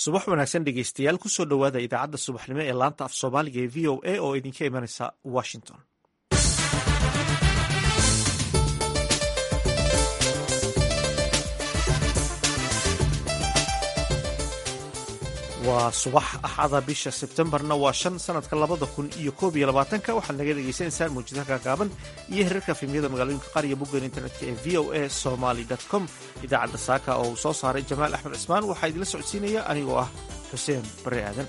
subax wanaagsan dhegeystayaal kusoo dhowaada idaacadda subaxnimo ee laanta af soomaaliga ee v o a oo idinka imanaysa washington waa subax axada bisha sebtembarna waa shan sanadka labada kun iyo koob iyo labaatanka waxaad naga dhegeysaneysaan mawjadaha gaagaaban iyo herarka fimiyada magaalooyinka qaar iyo boggan internetka ee v o a somaly com idaacadda saaka oo uu soo saaray jamaal axmed cismaan waxaa idinla socodsiinaya anigoo ah xuseen bare aadan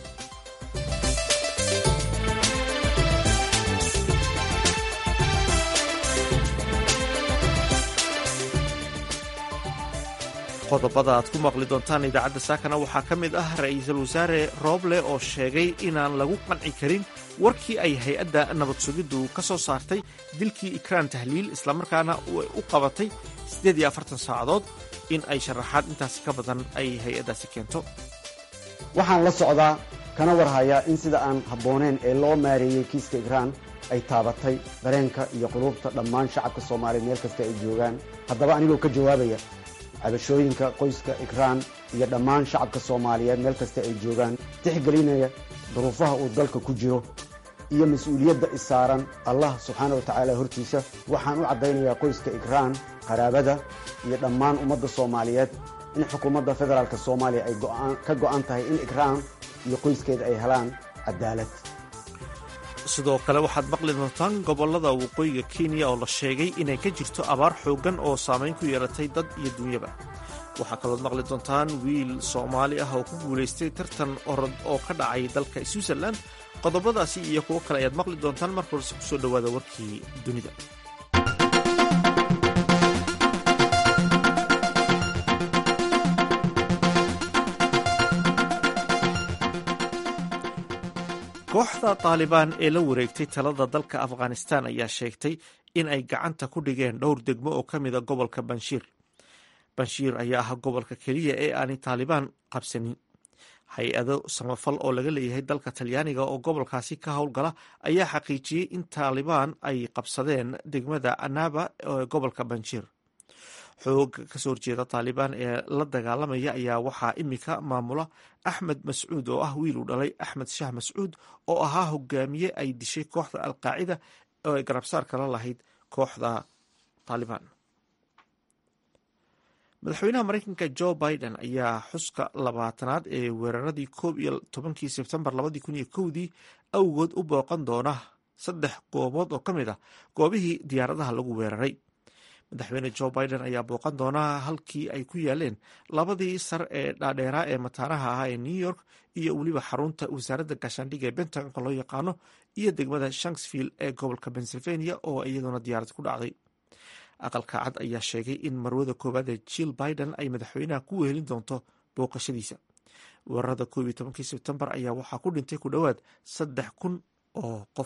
qodobada aad ku maqli doontaan idaacadda saakana waxaa ka mid ah ra-iisul wasaare rooble oo sheegay inaan lagu qanci karin warkii ay hay-adda nabad sugiddu ka soo saartay dilkii ikraan tahliil islamarkaana u qabatay siddeed iyo afartan saacadood in ay sharaxaad intaasi ka badan ay hay-addaasi keento waxaan la socdaa kana warhayaa in sida aan habbooneyn ee loo maareeyey kiiska ikraan ay taabatay dareenka iyo quluubta dhammaan shacabka soomaaliya meel kasta ay joogaan haddaba anigoo ka jawaabaya cabashooyinka qoyska ikraan iyo dhammaan shacabka soomaaliyeed meel kasta ay joogaan tixgelinaya duruufaha uu dalka ku jiro iyo mas-uuliyadda isaaran allah subxaana wa tacaala hortiisa waxaan u caddaynayaa qoyska ikraan qaraabada iyo dhammaan ummadda soomaaliyeed in xukuumadda federaalk soomaaliya ay ka go'an tahay in ikraan iyo qoyskeeda ay helaan cadaalad sidoo kale waxaad maqli doontaan gobollada waqooyiga kenya oo la sheegay inay ka jirto abaar xooggan oo saamayn ku yeelatay dad iyo dunyaba waxaa kalood maqli doontaan wiil soomaali ah oo ku guulaystay tartan orod oo ka dhacay dalka switzerland qodobadaasi iyo kuwo kale ayaad maqli doontaan mar horse kusoo dhowaada warkii dunida kooxda taalibaan ee la wareegtay talada dalka afghanistan ayaa sheegtay in ay gacanta ku dhigeen dhowr degmo oo ka mida gobolka banshiir banshiir ayaa ah gobolka keliya ee aanay taalibaan qabsanin hay-ado samafal oo laga leeyahay dalka talyaaniga oo gobolkaasi ka howlgala ayaa xaqiijiyey in taalibaan ay qabsadeen degmada anaba ee gobolka banshiir xoog kasoo horjeeda taalibaan ee la dagaalamaya ayaa waxaa imika maamula axmed mascuud oo ah wiil uu dhalay axmed shah mascuud oo ahaa hogaamiye ay dishay kooxda alqaacida oo ay garabsaar kala lahayd kooxda taalibaan madaxweynaha mareykanka jo biden ayaa xuska labaatanaad ee weeraradii koob iyo tobankii sebtembar labadii kun iyo kowdii awgood u booqan doona saddex goobood oo ka mid ah goobihii diyaaradaha lagu weeraray madaxweyne jo biden ayaa booqan doonaa halkii ay ku yaaleen labadii sar ee dhaadheeraa ee mataanaha ahaa ee new york iyo weliba xarunta wasaaradda gaashaandhigga ee bentagonka loo yaqaano iyo degmada shanksville ee gobolka pennsylvania oo iyaduna diyaarad ku dhacday aqalka cad ayaa sheegay in marwada koowaad ee jill biden ay madaxweynaha ku wehelin doonto booqashadiisa weerarada koob iyo tobankii sebtembar ayaa waxaa ku dhintay ku dhowaad saddex kun oo qof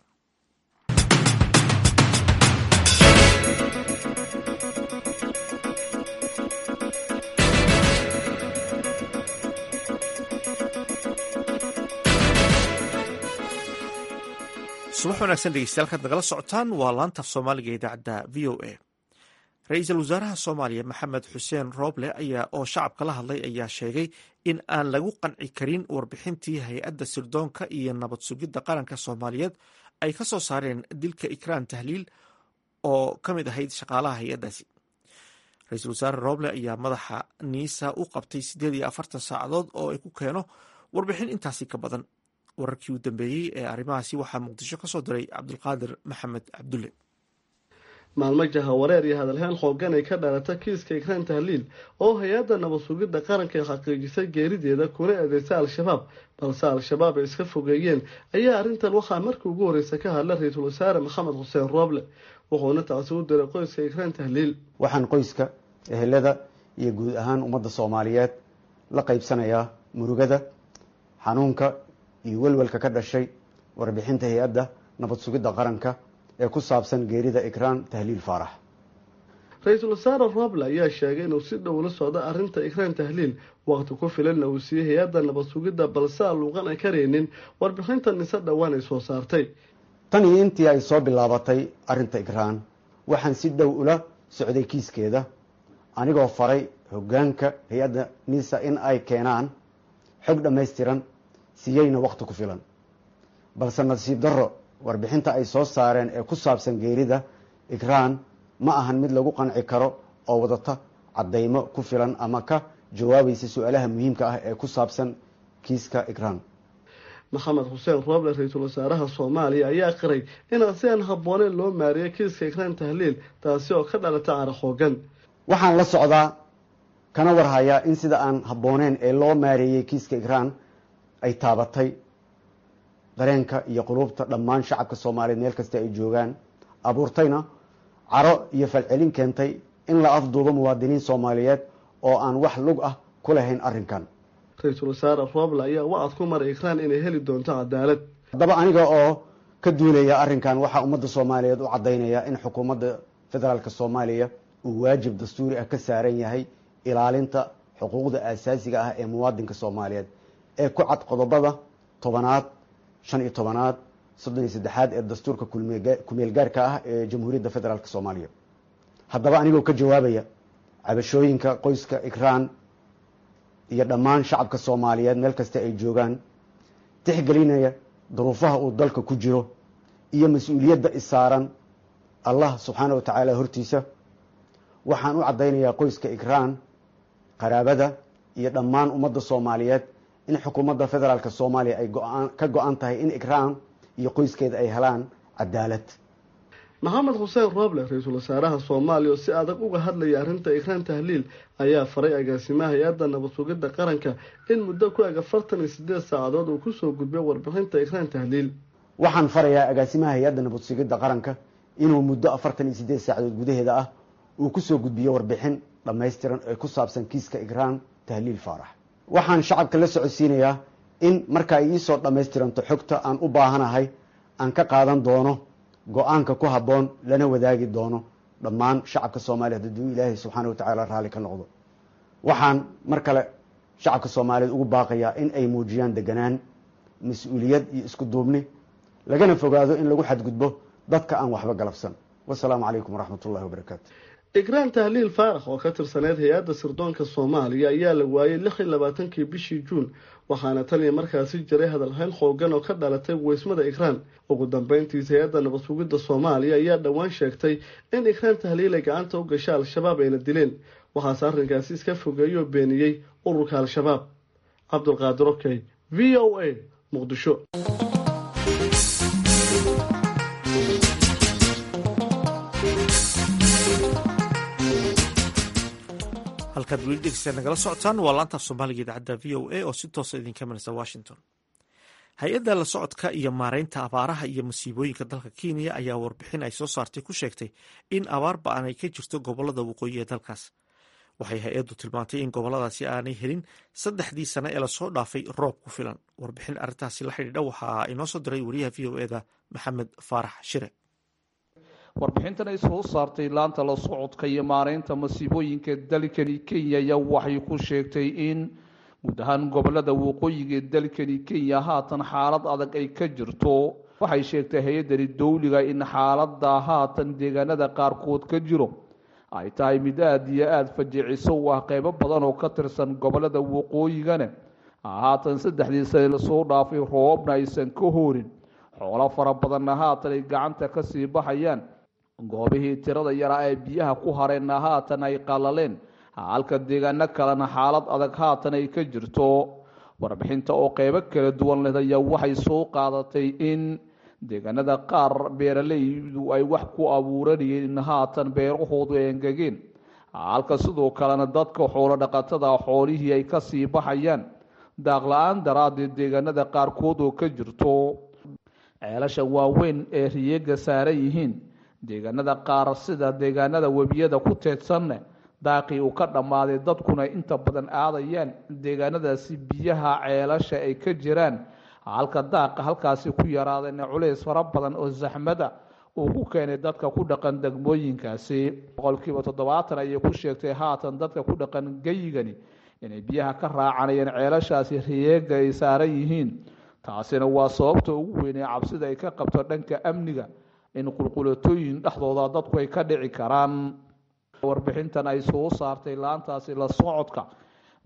subax wanaagsan dhegeystayaal kaad nagala socotaan waa laanta af soomaaliga idaacadda v o a ra-iisul wasaaraha soomaaliya maxamed xuseen rooble ayaa oo shacabka la hadlay ayaa sheegay in aan lagu qanci karin warbixintii hay-adda sirdoonka iyo nabad sugidda qaranka soomaaliyeed ay ka soo saareen dilka ikraan tahliil oo ka mid ahayd shaqaalaha hay-addaasi ra-iisul wasaare rooble ayaa madaxa niisa u qabtay siddeed iyo afartan saacadood oo ay ku keeno warbixin intaasi ka badan wararkii u dambeeyey ee arrimahaasi waxaa muqdisho ka soo diray cabdulqaadir maxamed cabdulle maalmo jahawareer iyo hadalhaan xoogan ay ka dhalata kiiska ikraan tahliil oo hay-adda nabad sugidda qaranka xaqiijisay geerideeda kuna eedeysay al-shabaab balse al-shabaab ay iska fogeeyeen ayaa arrintan waxaa markii ugu horreysa ka hadla ra-iisul wasaare maxamed xuseen rooble wuxuuna taasi u diray qoyska ikraan tahliil waxaan qoyska ehelada iyo guud ahaan ummadda soomaaliyeed la qaybsanayaa murugada xanuunka iyo welwelka ka dhashay warbixinta hay-adda nabad sugidda qaranka ee ku saabsan geerida ikraan tahliil faarax ra-iisul wasaare roble ayaa sheegay inuu si dhow la socdo arrinta ikraan tahliil waqti ku filanna uu siiyey hay-adda nabad sugidda balse aan luuqan ay karaynin warbixinta nise dhowaan ay soo saartay tan iyo intii ay soo bilaabatay arrinta ikraan waxaan si dhow ula socday kiiskeeda anigoo faray hoggaanka hay-adda nisa in ay keenaan xog dhammaystiran siiyeyna wakhti ku filan balse nasiib darro warbixinta ay soo saareen ee ku saabsan geerida ikraan ma ahan mid lagu qanci karo oo wadata caddaymo ku filan ama ka jawaabaysa su-aalaha muhiimka ah ee ku saabsan kiiska ikraan maxamed xuseen rooble ra-iisul wasaaraha soomaaliya ayaa qiray inaan si aan habbooneyn loo maariyo kiiska ikraan tahliil taasi oo ka dhalata cara xoogan waxaan la socdaa kana warhayaa in sida aan habbooneyn ee loo maareeyey kiiska ikraan ay taabatay dareenka iyo quluubta dhammaan shacabka soomaaliyeed meel kasta ay joogaan abuurtayna caro iyo falcelin keentay in la afduubo muwaadiniin soomaaliyeed oo aan wax lug ah ku lahayn arrinkan ra-iisul wasaare rooble ayaa wacad ku maray ikraan inay heli doonto cadaalad haddaba aniga oo ka duulaya arrinkan waxaa ummadda soomaaliyeed u caddaynaya in xukuumadda federaalk soomaaliya uu waajib dastuuri ah ka saaran yahay ilaalinta xuquuqda aasaasiga ah ee muwaadinka soomaaliyeed ee ku cad qodobada tobanaad shan iyo tobanaad soddon iyo saddexaad ee dastuurka kumeel gaarka ah ee jamhuuriyadda federaalk soomaaliya haddaba anigoo ka jawaabaya cabashooyinka qoyska ikraan iyo dhammaan shacabka soomaaliyeed meel kasta ay joogaan tixgelinaya duruufaha uu dalka ku jiro iyo mas-uuliyadda isaaran allah subxaana wa tacaala hortiisa waxaan u caddaynayaa qoyska ikraan qaraabada iyo dhammaan ummadda soomaaliyeed in xukuumadda federaalk soomaaliya ay ka go-an tahay in ikraan iyo qoyskeeda ay helaan cadaalad maxamed xuseen rooble ra-iisul wasaaraha soomaaliya oo si adag uga hadlaya arrinta ikraan tahliil ayaa faray agaasimaha hay-adda nabad sugidda qaranka in muddo ku eg afartan iyo sideed saacadood uu kusoo gudbiyo warbixinta ikraan tahliil waxaan farayaa agaasimaha hay-adda nabad sugidda qaranka inuu muddo afartan iyo sideed saacadood gudaheeda ah uu kusoo gudbiyo warbixin dhammaystiran ee ku saabsan kiiska ikraan tahliil faarax waxaan shacabka la socodsiinayaa in marka ay iisoo dhammaystiranto xogta aan u baahanahay aan ka qaadan doono go-aanka ku habboon lana wadaagi doono dhammaan shacabka soomaaliyeed hadduu ilaahay subxaana watacaala raalli ka noqdo waxaan mar kale shacabka soomaaliyeed ugu baaqayaa in ay muujiyaan deganaan mas-uuliyad iyo isku duubni lagana fogaado in lagu xadgudbo dadka aan waxba galabsan wasalaamu calaykum waraxmat ullahi wabarakaatu ikraan tahliil faarax oo ka tirsaneyd hay-adda sirdoonka soomaaliya ayaa la waayey lix iyo labaatankii bishii juun waxaana tan iyo markaasi jiray hadalhayn xoogan oo ka dhalatay weysmada ikraan ugu dambeyntiisa hay-adda nabad sugidda soomaaliya ayaa dhowaan sheegtay in ikraan tahliil ay gacanta u gashay al-shabaab ayna dileen waxaase arrinkaasi iska fogeeyoo beeniyey ururka al-shabaab cabdulqaadir okey v o a muqdisho halkaad weli dhegeystaad nagala socotaan waa laantaaf soomaaliga idaacadda v o a oo si toosa idinka manaysa washington hay-adda la socodka iyo maareynta abaaraha iyo masiibooyinka dalka kenya ayaa warbixin ay soo saartay ku sheegtay in abaar ba-an ay ka jirto gobolada waqooyi ee dalkaas waxay hay-addu tilmaantay in goboladaasi aanay helin saddexdii sane ee lasoo dhaafay roob ku filan warbixin arrintaasi la xidhiidha waxaa inoo soo diray wariyaha v o eda maxamed faarax shire warbixintan ay soo saartay laanta la socodka iyo maareynta masiibooyinka dalkani kenya ayaa waxay ku sheegtay in guud ahaan gobolada waqooyiga ee dalkani kenya haatan xaalad adag ay ka jirto waxay sheegtay hay-addani dowliga in xaalada haatan deegaanada qaarkood ka jiro ay tahay mid aada iyo aada fajiciso u ah qeybo badan oo ka tirsan gobolada waqooyigana haatan saddexdii sane lasoo dhaafay roobna aysan ka hoorin xoolo fara badanna haatan ay gacanta kasii baxayaan goobihii tirada yaraa ee biyaha ku hareenna haatan ay qalaleen halka deegaano kalena xaalad adag haatan ay ka jirto warbixinta oo qeybo kala duwan leh ayaa waxay soo qaadatay in deegaanada qaar beeralaydu ay wax ku abuuranayeen in haatan beerahoodu ay engegeen halka sidoo kalena dadka xoolo dhaqatada xoolihii ay kasii baxayaan daaqla-aan daraaddeed deegaanada qaarkood oo ka jirto ceelasha waaweyn ee riyeega saaran yihiin deegaanada qaar sida deegaanada webiyada ku teedsanne daaqii uu ka dhammaaday dadkuna inta badan aadayaan deegaanadaasi biyaha ceelasha ay ka jiraan halka daaqa halkaasi ku yaraadayna culays fara badan oo saxmada uu ku keenay dadka ku dhaqan degmooyinkaasi boqolkiiba toddobaatan ayay ku sheegtay haatan dadka ku dhaqan geyigani inay biyaha ka raacanayeen ceelashaasi riyeega ay saaran yihiin taasina waa sababta ugu weyn ee cabsida ay ka qabto dhanka amniga in qulqulatooyin dhexdooda dadku ay ka dhici karaan warbixintan ay soo saartay laantaasi la socodka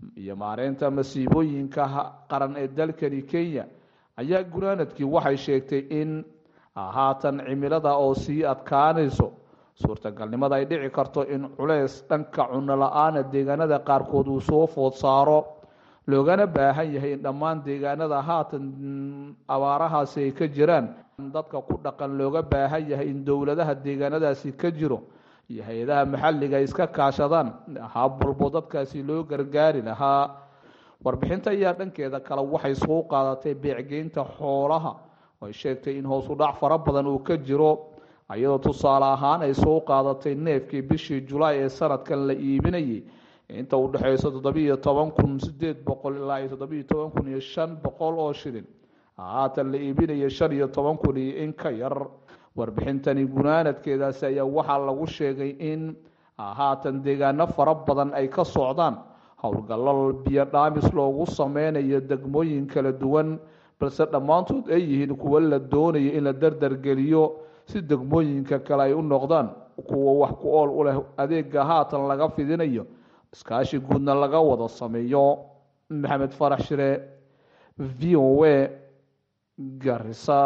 iyo maareynta masiibooyinka qaran ee dalkani kenya ayaa gunaanadkii waxay sheegtay in haatan cimilada oo sii adkaanayso suurtagalnimada ay dhici karto in culeys dhanka cuno la-aana deegaanada qaarkood uu soo food saaro loogana baahan yahay in dhammaan deegaanada haatan abaarahaasi ay ka jiraan dadka ku dhaqan looga baahan yahay in dowladaha deegaanadaasi ka jiro iyo hay-adaha maxalliga ay iska kaashadaan hab walbo dadkaasi loo gargaari lahaa warbixinta ayaa dhankeeda kale waxay soo qaadatay beecgeynta xoolaha oo ay sheegtay in hoos u dhac fara badan uu ka jiro iyadoo tusaale ahaan ay soo qaadatay neefkii bishii julaay ee sanadkan la iibinayay inta u dhexeyso toddobiiyo toban kun sideed boqol ilaa iyo toddobiiyo toban kun iyo shan boqol oo shilin haatan la iibinaya shan iyo toban kun iyo in ka yar warbixintani gunaanadkeedaasi ayaa waxaa lagu sheegay in haatan deegaano fara badan ay ka socdaan howlgallo biyo dhaamis loogu sameynayo degmooyin kala duwan balse dhammaantood ay yihiin kuwo la doonayo in la dardargeliyo si degmooyinka kale ay u noqdaan kuwa wax ku ool u leh adeega haatan laga fidinayo iskaashi guudna laga wada sameeyo maxamed farax shire v o a garisa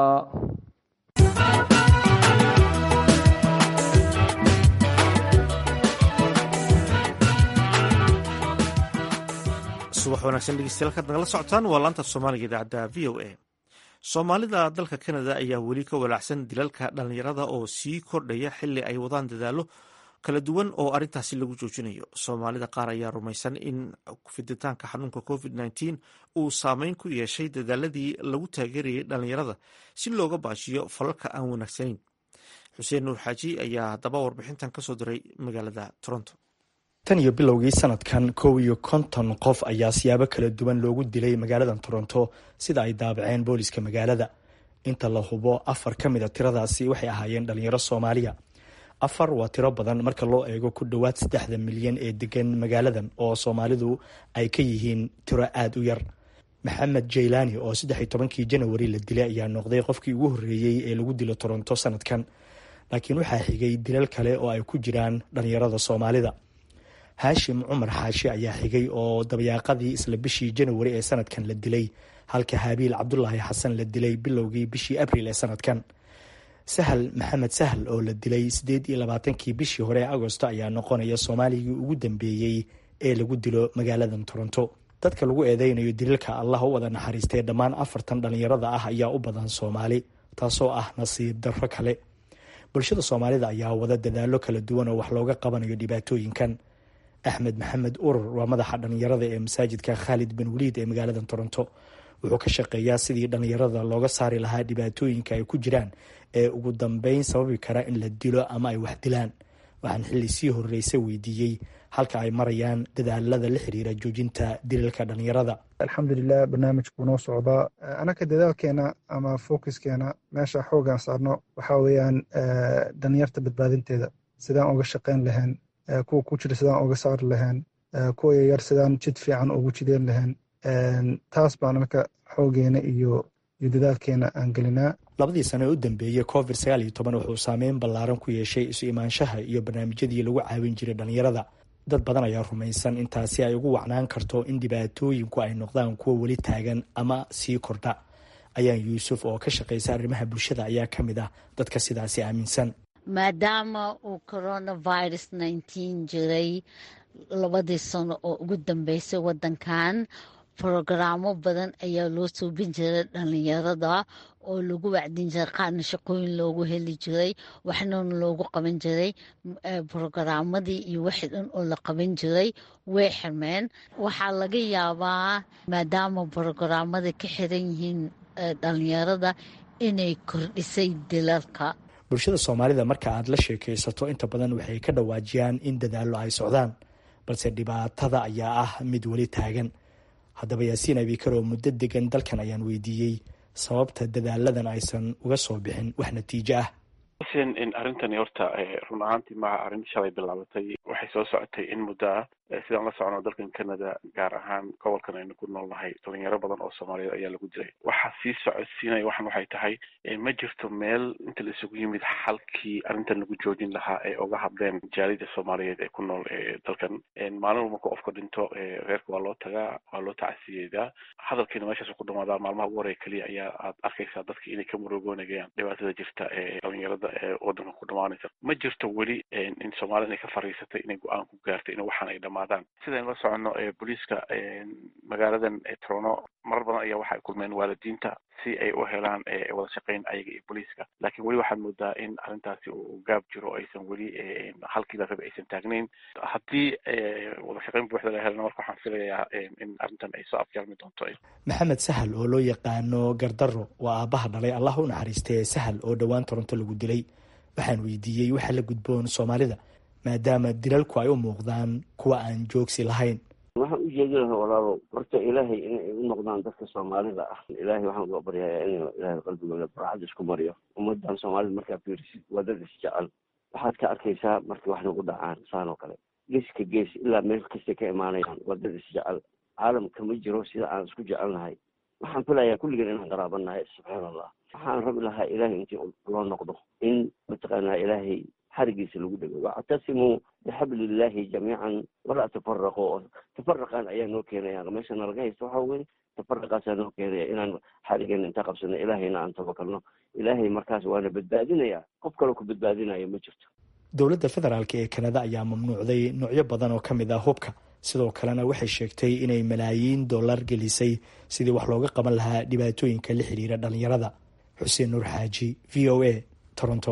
subax wanaagsan dhegeystayaal kaad nagala socotaan waa laanta soomaaliga idaacadda v o a soomaalida dalka kanada ayaa weli ka walaacsan dilalka dhallinyarada oo sii kordhaya xili ay wadaan dadaallo kala duwan oo arrintaasi lagu joojinayo soomaalida qaar ayaa rumaysan in fiditaanka xanuunka covid nteen uu saameyn ku yeeshay dadaaladii lagu taageerayay dhallinyarada si looga baajiyo falalka aan wanaagsanayn xuseen nuur xaaji ayaa haddaba warbixintan kasoo diray magaalada toronto tan iyo bilowgii sanadkan kow iyo konton qof ayaa siyaabo kala duwan loogu dilay magaalada toronto sida ay daabaceen booliska magaalada inta la hubo afar ka mid a tiradaasi waxay ahaayeen dhalinyaro soomaaliya afar waa tiro badan marka loo eego ku dhowaad saddexda milyan ee degan magaaladan oo soomaalidu ay ka yihiin tiro aada u yar maxamed jaylaani oo saddex iyo tobankii janawari la dilay ayaa noqday qofkii ugu horreeyey ee lagu dilo toronto sanadkan laakiin waxaa xigay dilal kale oo ay ku jiraan dhalinyarada soomaalida haashim cumar xaashi ayaa xigay oo dabayaaqadii isla bishii janawari ee sanadkan la dilay halka habiil cabdulaahi xasan la dilay bilowgii bishii abriil ee sanadkan sahal maxamed sahal oo la dilay siddeed iyo labaatankii bishii hore ee agosto ayaa noqonaya soomaaligii ugu dambeeyey ee lagu dilo magaaladan toronto dadka lagu eedeynayo dilalka allah u wada naxariistee dhammaan afartan dhalinyarada ah ayaa u badan soomaali taasoo ah nasiib darro kale bulshada soomaalida ayaa wada dadaallo kala duwan oo wax looga qabanayo dhibaatooyinkan axmed maxamed urur waa madaxa dhalinyarada ee masaajidka khaalid bin waliid ee magaalada toronto wuxuu ka shaqeeyaa sidii dhalinyarada looga saari lahaa dhibaatooyinka ay ku jiraan ee ugu dambeyn sababi kara in la dilo ama ay wax dilaan waxaan xilli sii horreysa weydiiyey halka ay marayaan dadaalada la xiriira joojinta dilalka dhalinyarada alxamdulilah barnaamijku noo socdaa anaka dadaalkeena ama focuskeena meesha xoogaan saarno waxaa weeyaan dhalinyarta badbaadinteeda sidaan uga shaqeyn lahayn kuwa ku jira sidaan uga saari lahayn kuwa yaryar sidaan jid fiican ugu jideen lahayn taas baan anaka xoogeena iyo iyo dadaalkeena aan gelinaa labadii sano ee u dambeeyey covid sagaal iyo toban wuxuu saameyn ballaaran ku yeeshay isu imaanshaha iyo barnaamijyadii lagu caawin jiray dhalinyarada dad badan ayaa rumaysan intaasi ay ugu wacnaan karto in dhibaatooyinku ay noqdaan kuwa weli taagan ama sii kordha ayaan yuusuf oo ka shaqaysa arrimaha bulshada ayaa ka mid ah dadka sidaasi aaminsan maadaama uu coronavirus nneteen jiray labadii sano oo ugu dambeysay waddankan brogaraamo badan ayaa loo suubin jiray dhalinyarada oo lagu wacdin jiray qaarna shaqooyin loogu heli jiray waxnana loogu qaban jiray brogaramadii iyo wixii dhan oo la qaban jiray way xirmeen waxaa laga yaabaa maadaama brogaraamada ka xiran yihiin dhalinyarada inay kordhisay dilalka bulshada soomaalida marka aad la sheekaysato inta badan waxay ka dhawaajiyaan in dadaallo ay socdaan balse dhibaatada ayaa ah mid weli taagan haddaba yaasiin abikar oo muddo degan dalkan ayaan weydiiyey sababta dadaaladan aysan uga soo bixin wax natiijo ah xuseen in arrintani horta run ahaantii maha arrin shalay bilaabatay waxay soo socotay in muddo ah sidaan la socono dalkan canada gaar ahaan gobolkan aynu ku nool nahay dhalinyaro badan oo soomaaliyeed ayaa lagu dilay waxaa sii socodsiinaya waxan waxay tahay ma jirto meel inta la isugu yimid xalkii arrintan lagu joojin lahaa ee uga hadleen jaalida soomaaliyeed ee ku nool dalkan maalin walba marka qofka dhinto reerka waa loo tagaa waa loo tacasiyeedaa hadalkiina meeshaas ku dhamaadaa maalmaha ugu horeya keliya ayaa aad arkaysaa dadka inay ka murugoonayaan dhibaatada jirta ee dhalinyarada ee wadanka ku dhamaanaysa ma jirto weli in soomaalida inay ka fariisatay inay go-aan ku gaartay in waxaan ay dhamaadaan sidaynu la soconno booliiska magaaladan trono marar badan ayaa waxa ay kulmeen waalidiinta si ay u helaan wada shaqeyn ayaga iyo booliiska laakiin weli waxaad moodaa in arrintaasi uu gaab jiro aysan weli halkii la rabay aysan taagnayn haddii wada shaqeyn buuxda la helana marka waxaan filayaa in arrintan ay soo afjarmi doonto maxamed sahal oo loo yaqaano gardaro waa aabaha dhalay allah u naxariistee sahal oo dhowaan toronto lagu dilay waxaan weydiiyey waxa la gudboon soomaalida maadaama dilalku ay u muuqdaan kuwa aan joogsi lahayn waxaan u jeedi lahaa walaalo horta ilaahay inay u noqdaan dadka soomaalida ah ilaahay waxaan uga baryayaa inuu ilaahay qalbigooda barxad isku mariyo ummadan soomaalida markaa fiirisid waa dad isjecel waxaad ka arkaysaa markii wax nagu dhacaan saan oo kale geeska gees ilaa meel kastay ka imaanayaan waa dad isjecel caalamka ma jiro sida aan isku jecelnahay waxaan filayaa kulligeen inaan qaraabannahay subxaan allah waxaan rabi lahaa ilaahay intii loo noqdo in mataqaanaa ilaahay xarigiisa lagu dhego wactasimuu bixabliillaahi jamiican walaa tafaraqo tafaraqan ayaa noo keenaya meeshana laga haysta waxa weye tafaraqaasaa noo keenaya inaan xarigeena intaa qabsano ilaahayna aan tabakalno ilaahay markaas waana badbaadinaya qof kaloo ku badbaadinayo ma jirto dowladda federaalk ee kanada ayaa mamnuucday noocyo badan oo ka mid ah hubka sidoo kalena waxay sheegtay inay malaayiin dollar gelisay sidii wax looga qaban lahaa dhibaatooyinka la xiriira dhalinyarada xuseen nuur xaaji v o a toronto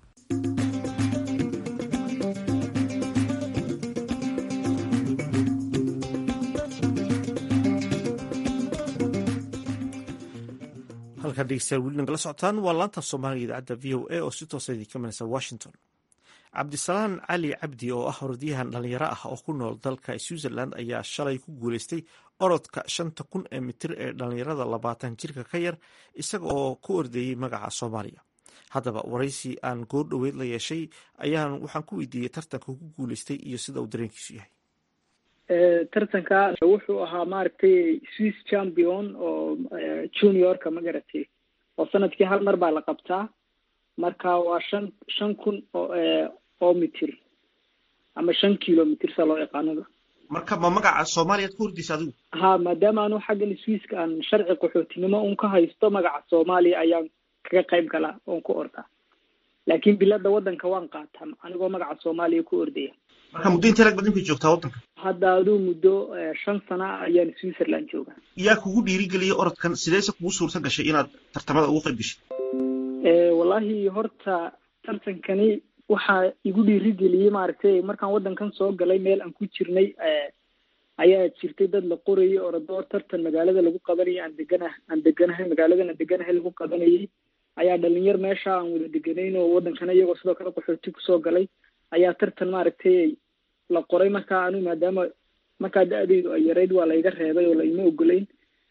halkaa dhegeystayaal weli nagala socotaan waa laanta soomaaliga idaacadda v o a oo si toosa idinka manaysa washington cabdisalaan cali cabdi oo ah orodyahan dhalinyaro ah oo ku nool dalka switzerland ayaa shalay ku guuleystay orodka shanta kun ee mitir ee dhalinyarada labaatan jirka ka yar isaga oo ku ordeeyey magaca soomaaliya haddaba waraysi aan goor dhoweyd la yeeshay ayaan waxaan ku weydiiyey tartanka ku guuleystay iyo sida uu dareenkiisu yahay tartanka wuxuu ahaa maaragtay swiss champion oo juniorka ma garatay oo sanadkii hal mar baa la qabtaa marka waa shan shan kun oo oo mitir ama shan kilomitr saa loo yaqaanada marka ma magaca soomaaliyaad ku hordaysa adigu ha maadaama anu xaggan swisska aan sharci qaxootinimo un ka haysto magaca soomaaliya ayaan kaga qayb galaa oon ku ordaa laakiin bilada waddanka waan qaataa anigoo magaca soomaaliya ku ordaya marka muddo intee lag bad inkay joogtaa waddanka hadda aduu muddo shan sana ayaan switzerland joogaa yaa kugu dhiirigeliyay orodkan sideese kugu suurta gashay inaad tartamada ugu qayb gashay wallahi horta tartankani waxaa igu dhiirigeliyey maaragtay markaan waddankan soo galay meel aan ku jirnay ayaa jirtay dad la qorayay orodoor tartan magaalada lagu qabanayay aan degana aan deganahay magaaladan aan deganahay lagu qabanayay ayaa dhalinyar meesha aan wada deganayn oo waddankana iyagoo sidoo kale qaxooti kusoo galay ayaa tartan maaragtay la qoray markaa anu maadaama markaa da-daydu ay yarayd waa layga reebay oo laima ogolayn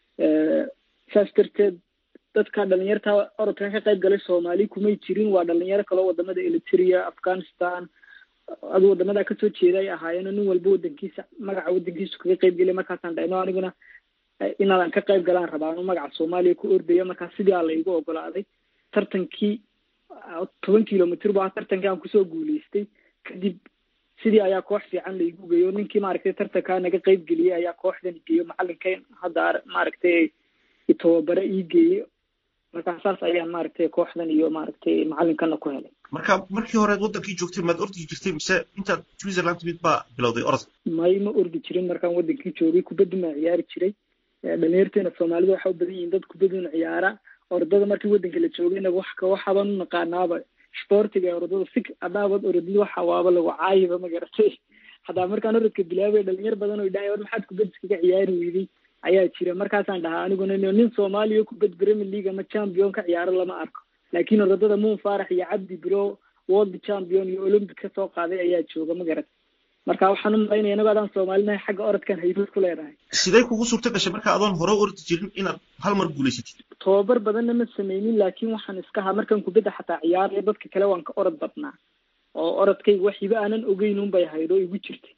saas darteed dadka dhalinyarta orodkan ka qayb galay soomaali kumay jirin waa dhalinyaro kaloo wadamada eliteria afghanistan adu wadamada kasoo jeeda ay ahaayeen nin walba wadankiisa magaca wadankiisu kaga qayb gelay markaasaan dhahno aniguna inaadan ka qayb galaan rabaa anu magaca soomaaliya ku ordaya markaa sidii aa laygu ogolaaday tartankii toban kilomitr bu ah tartankii aan kusoo guuleystay kadib sidii ayaa koox fiican laigu geeyo ninkii maaragtay tartankaa naga qayb geliyey ayaa kooxdan geeyo macalinkan hadda maaragtay itobabare ii geeyey markaa saas ayaan maaragtay kooxdan iyo maaragtay macalinkana ku helay marka markii horeed waddankii joogtay maad ordi jirtay mise intaad switzerland timid baa bilowday orod may ma ordi jirin markaan waddankii joogay kubaddi maa ciyaari jiray dhalinyarteena soomaalida waxa u badan yihiin dad kubaduna ciyaara orodada markii waddanka la joogayna wax waxaabaan u naqaanaaba sportiga ee orodada si hadaabaad orodid waxa waaba lagu caayiba ma garatay hadaa markaan orodka bilaabay dhalinyar badan oo idhahay war maxaad kubad iskaga ciyaari weyday ayaa jira markaasaan dhahaa aniguna nin soomaaliya kubad premier league ama champion ka ciyaaro lama arko laakiin orodada muun faarax iyo cabdi bilo world champion iyo olympic ka soo qaaday ayaa jooga ma garat marka waxaan u malaynaya inagoo adaan soomaalinahay xagga orodkan haybad ku leedahay sidee kugu suurta gashay marka adoon hore ordi jirin inaad hal mar guulaysatid tobabar badanna ma sameynin laakiin waxaan iska ahaa markaan kubadda xataa ciyaaraya dadka kale waan ka orod badnaa oo orodkayga wax hiba aanan ogeyn un bay ahayd oo igu jirtay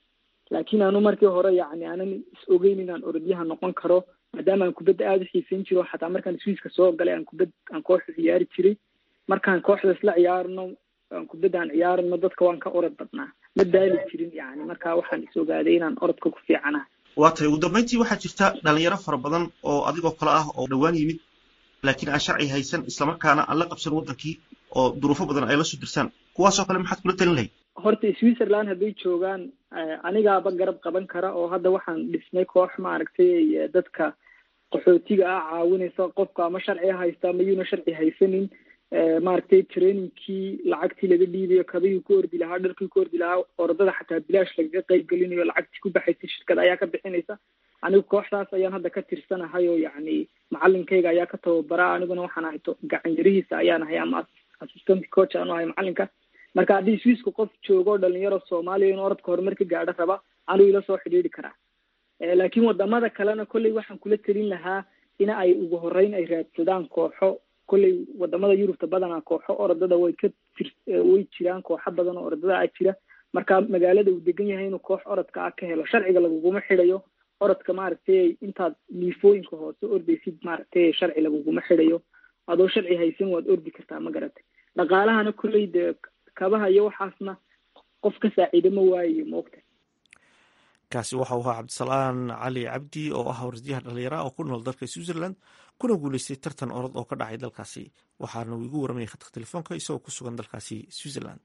laakiin anu markii hore yacni aanan is ogeyn inaan orodyahan noqon karo maadaama aan kubadda aada u xiisayn jiro xataa markaan swiiska soo galay aan kubad aan kooxda ciyaari jiray markaan kooxda isla ciyaarno aan kubadda aan ciyaarno dadka waan ka orod badnaa ma daali jirin yani marka waxaan is ogaaday inaan orodka ku fiicana waa tahay ugu dambeyntii waxaa jirta dhalinyaro fara badan oo adigoo kale ah oo dhowaan yimid laakiin aan sharci haysan islamarkaana aan la qabsan waddankii oo duruufo badan ay la soo dirsaan kuwaasoo kale maxaad kula talin lahayd horta switzerland hadday joogaan anigaaba garab qaban kara oo hadda waxaan dhisnay koox maaragtay dadka qaxootiga ah caawinaysa qofka ama sharci haysta ama yuuna sharci haysanin maaragtay trainingkii lacagtii laga dhiibayo kabihii ku ordi lahaa dharkii ku ordi lahaa orodada xataa bilaash lagaga qayb gelinayo lacagtii ku baxaysa shirkad ayaa ka bixinaysa anigu kooxdaas ayaan hadda ka tirsanahay oo yacni macalinkayga ayaa ka tababara aniguna waxaan ahay gacan yarihiisa ayaan ahay ama assistant coach aan u ahay macalinka marka haddii swiiska qof joogo dhalinyaro soomaaliya in orodka horumar ka gaadho raba anuu ila soo xidhiidhi karaa laakiin wadamada kalena kolley waxaan kula telin lahaa in ay ugu horeyn ay raadsadaan kooxo kolley wadamada yurubta badanaa kooxo orodada way ka tir way jiraan kooxo badan oo orodada ah jira marka magaalada uu degan yahay inuu koox orodka ah ka helo sharciga laguguma xidhayo orodka maaragtay intaad liifooyinka hoose ordaysid maaragtay sharci laguguma xidhayo adoo sharci haysan waad ordi kartaa ma garatay dhaqaalahana kolley dee kabaha iyo waxaasna qof ka saaciida ma waayayo moogta kaasi waxau ahaa cabdisalaan cali cabdi oo ah wardiyaha dhalinyara oo ku nool dalka switzerland kuna guuleystay tartan orod oo ka dhacay dalkaasi waxaana uu igu waramayay khadka telefoonka isagoo ku sugan dalkaasi switzerland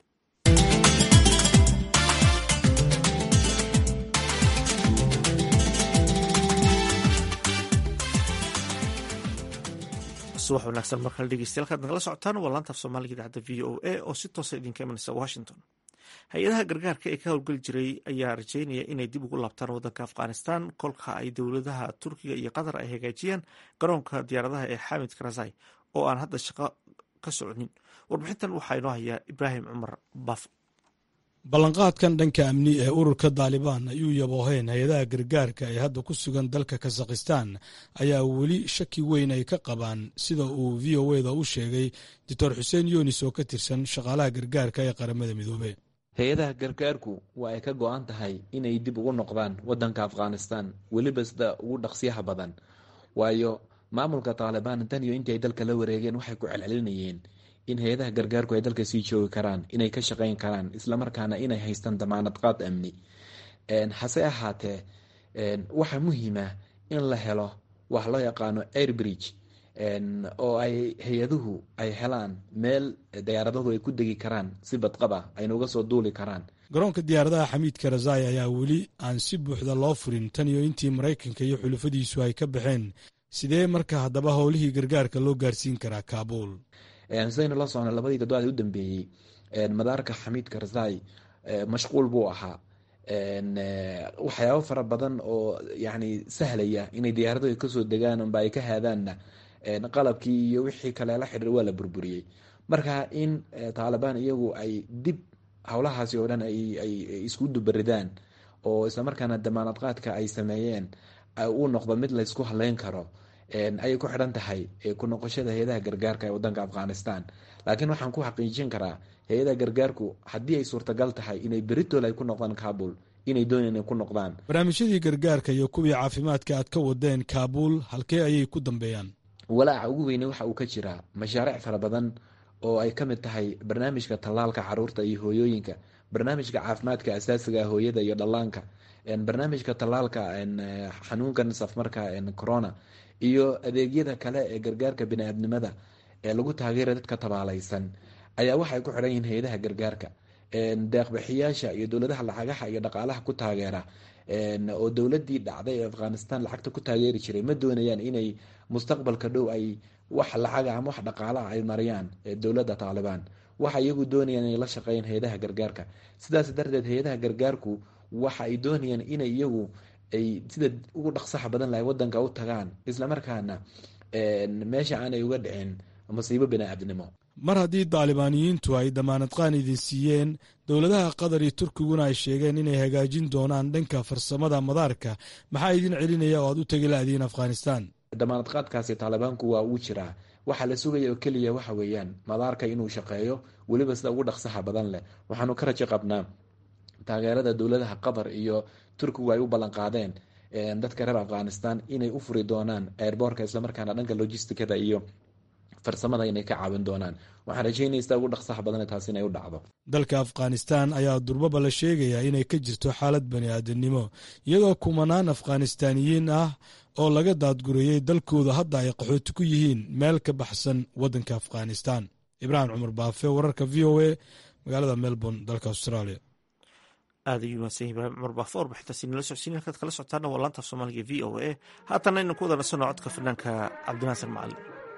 subax wanaagsan markale dhegeystayaal kaad nagala socotaan waa laantaaf soomaaliga idaacadda v o a oo si toosa idinka imanaysa washington hay-adaha gargaarka ee ka howlgeli jiray ayaa rajeynaya inay dib ugu laabtaan waddanka afghanistan kolka ay dowladaha turkiga iyo qatar ay hagaajiyaan garoonka diyaaradaha ee xamid karazai oo aan hadda shaqo ka soconin warbixintan waxaa inoo hayaa ibraahim cumar baf ballanqaadkan dhanka amni ee ururka daalibaan ayuu yabooheen hay-adaha gargaarka ee hadda ku sugan dalka kazakhistan ayaa weli shaki weyn ay ka qabaan sida uu v o eda u sheegay doctor xuseen yunis oo ka tirsan shaqaalaha gargaarka ee qaramada midoobe hay-adaha gargaarku waa ay ka go-an tahay inay dib ugu noqdaan waddanka afghanistan weliba sida ugu dhaqsiyaha badan waayo maamulka taalibaan tan iyo intii ay dalka la wareegeen waxay ku celcelinayeen in hay-adaha gargaarku ay dalka sii joogi karaan inay ka shaqeyn karaan islamarkaana inay haystaan damaanad qaad amni hase ahaatee waxaa muhiima in la helo wax loo yaqaano airbridge oo ay hay-aduhu ay helaan meel diyaaradahu ay ku degi karaan si badqaba ayna uga soo duuli karaan garoonka diyaaradaha xamiid karazai ayaa weli aan si buuxda loo furin tan iyo intii maraykanka iyo xulufadiisu ay ka baxeen sidee marka haddaba howlihii gargaarka loo gaarsiin karaa kaabuul sidaynu la socno labadii toddobaad u dambeeyey madaarka xamiid karzai mashquul buu ahaa waxyaabo fara badan oo yani sahlaya inay diyaaradahu kasoo degaan amba ay ka haadaanna qalabkii iyo wixii kale la xidhiir waa la burburiyey marka in taalibaan iyagu ay dib howlahaasi oo dhan ay isku dubaridaan oo islamarkaana damaanad qaadka ay sameeyeen uu noqdo mid laysku haleyn karo ayay ku xidhan tahay ku noqoshada hay-adaha gargaarka ee wadanka afghanistan laakiin waxaan ku xaqiijin karaa hay-adaha gargaarku haddii ay suurtagal tahay inay beritol ay ku noqdaan kabul inay doonayaan inay ku noqdaan barnaamijyadii gargaarka iyo kuwii caafimaadka aad ka wadeen kaabuul halkee ayay ku dambeeyaan walaaca ugu weyne waxa uu ka jiraa mashaariic fara badan oo ay ka mid tahay barnaamijka tallaalka caruurta iyo hooyooyinka barnaamijka caafimaadka asaasiga hooyada iyo dhallaanka barnaamijka tallaalka xanuunkan safmarka corona iyo adeegyada kale ee gargaarka bini-aadnimada ee lagu taageera dadka tabaalaysan ayaa waxay ku xidhan yihiin hay-adaha gargaarka deeqbixiyaasha iyo dowladaha lacagaha iyo dhaqaalaha ku taageera oo dowladii dhacday ee afghanistan lacagta ku taageeri jiray ma doonayaan inay mustaqbalka dhow ay wax lacaga ama wax dhaqaalaha ay mariyaan dowladda taalibaan waxa iyagu doonayaan inay la shaqeeyaan hay-adaha gargaarka sidaas darteed hay-adaha gargaarku waxa ay doonayaan inay iyagu ay sida ugu dhaqsaha badan lahay wadanka u tagaan islamarkaana meesha aanay uga dhicin masiibo bini-aadnimo mar haddii daalibaaniyiintu ay damaanad qaan idin siiyeen dowladaha qatar iyo turkiguna ay sheegeen inay hagaajin doonaan dhanka farsamada madaarka maxaa idin celinaya oo aad u tegi la-diin afghanistan damaanad qaadkaasi taalibaanku waa uu jiraa waxaa la sugaya oo keliya waxa weeyaan madaarka inuu shaqeeyo weliba sida ugu dhaqsaha badan leh waxaanu ka rajo qabnaa taageerada dowladaha qatar iyo turkigu ay u ballan qaadeen dadka reer afghanistan inay u furi doonaan airboorka islamarkaana dhanka logisticada iyo farsamada inay ka caawin doonaan waxaan rajeynaysaa ugu dhaqsaha badan taas inay u dhacdo dalka afghanistan ayaa durbaba la sheegayaa inay ka jirto xaalad bani aadamnimo iyadoo kumanaan afghanistaaniyiin ah oo laga daadgurayey dalkooda hadda ay qaxooti ku yihiin meel ka baxsan waddanka afghanistan ibraahim cumar baafe wararka v o a magaalada melbourne dalka australia aad ayuu mahadsan yahay ibraahim cumar baafe warbixintaasi nala socodsiin halkaad kala socotaana waa laanta soomaaliga v o a haatanna aynu ku wada nasanno codka fanaanka cabdinaasan macalin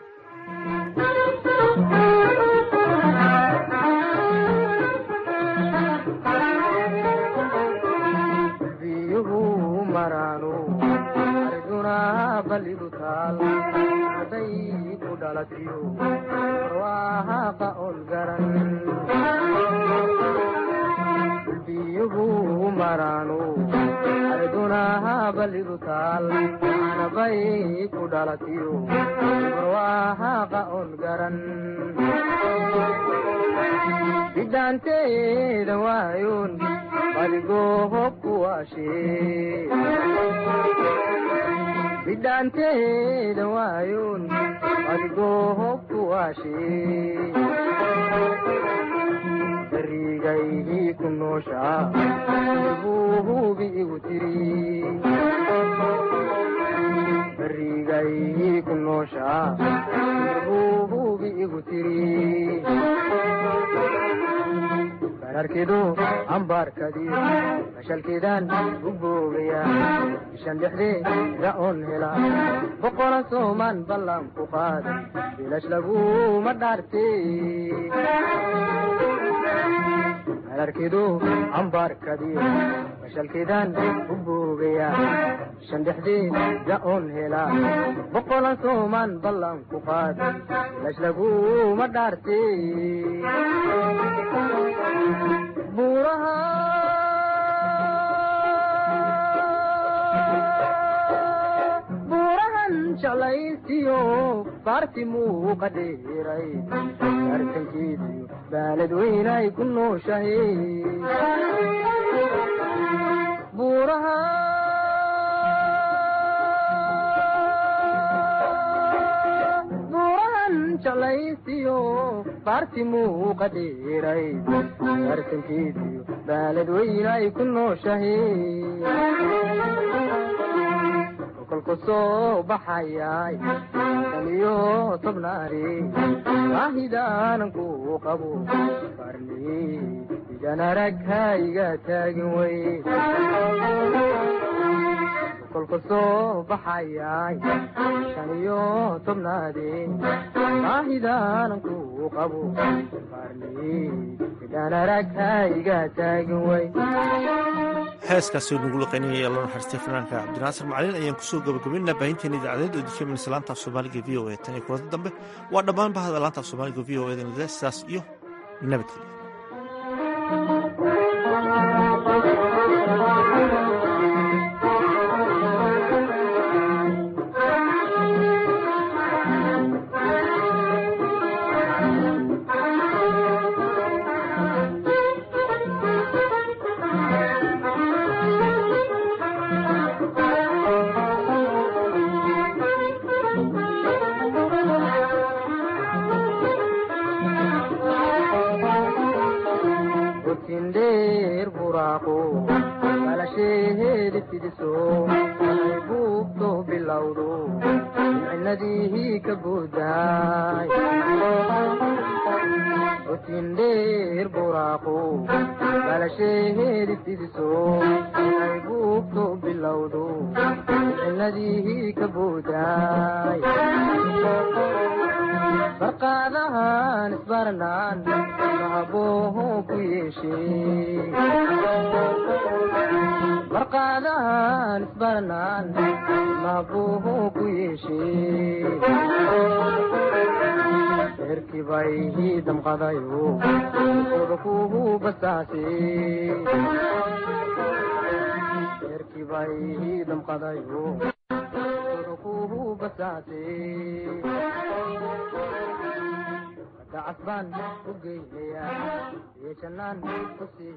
biyuhu maraanu ardunaa balidu taal anabay ku dhalatiyo barwaahaqa on garan bidhaanteeda waayoon badigoohob ku waashee bidhaanteeda waayoon badigoohob ku waashee barigaydii ku nooshaa buu hubi igu tiri barigaydii ku nooshaa buu hubi igu tiri bararkidu ambaarkadii mashalkiidaan u boogaya bishan dhexdeeda oon hela boqola soomaan ballan ku qaad bilash laguma dhaarte bararkidu ambaarkadii mashalkiidaan u boogaya bishan dhexdeeda oon hela boqola soomaan ballan ku qaad bilash laguma dhaarte buuraha buurahan jalaysiyo baarti muuqa dheeray arkankeediyo baalad weynay ku nooshahe buuraha jalaysiyo baarti muuqa dheeray arkankeediyo baalad weynay ku nooshahe kolku soo baxayay tan iyo tobnaari waahidaanan ku qabo qarni idan arag hayga taagin wey kolku soo baxayay shan iyo tobnaadi waahidaanan ku qabo qarni idan arag hayga taagin wey heeskaasi nugu laqaynaya loo naxariistay fanaanka cabdinaasir macalin ayaan kusoo gabagabaynaa baahinteena idaacadeed oo dikaminas laantaaf soomaaliga v o a tan iyo kulanta dambe waa dhammaan bahada laantaaf soomaaliga v o eda sidaas iyo nabadgelyo dheer buraaqo balasheedi fidiso ay buugto bilowdo micnadii ka buudaay otin dheer buraaqo balasheedi fidiso ay buugto bilowdo micnadii ka buudaay barqaadahan isbarnaan mahabooho ku yeeshee barqaadahan isbarnaan mahabooho ku yeeshee erkibay damqadayo oda kuhu basaase erkibay damqadayo oda kuhu basaase dacas baan u geynayaa iyo jannaan ku sii